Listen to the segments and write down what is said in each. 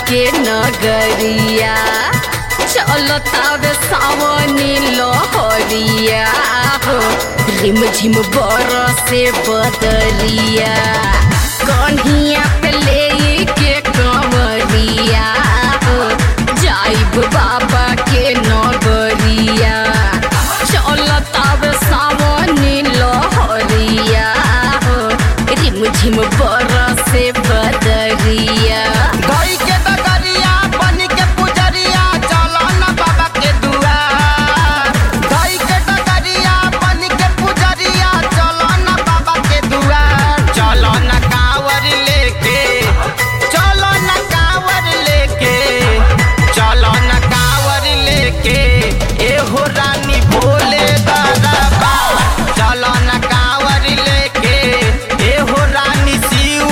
के नगरिया चलतावे सावनी लहरिया हो रिम झिम बरसे बदरिया कन्हिया पे ले के कंवरिया हो जाइब बाबा के नगरिया चलतावे सावनी लहरिया हो रिम झिम बरसे बदरिया गई के डगरिया बन के पुजरिया चलो न बाबा के दुआर गई के डगरिया बन के पुजरिया चलो न बाबा के दुआर चलो न कांवर लेके चलो न कांवर लेके चलो न कांवर लेके ए हो रानी भोले बाबा चलो न कांवर लेके ए हो रानी शिव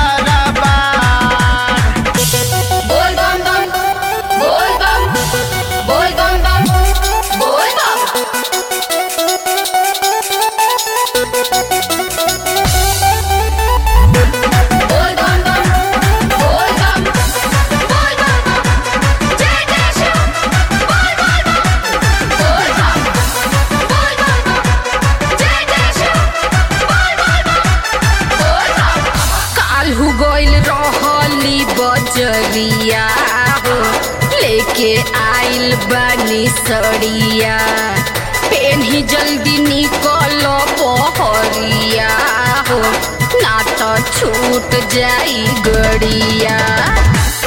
दरबार बोल बम बम बोल बम बोल बम बम बोल बम बोल बम बम बोल बम बोल बम जय जय शिव बोल बोल बम बोल बम बोल बम जय जय शिव बोल बोल बम बोल बम काल्हू गइल रहली बजरिया हो लेके आइल बानी सड़िया पेन्ही जल्दी निकल पहरिया हो ना तो छूट जाई गड़िया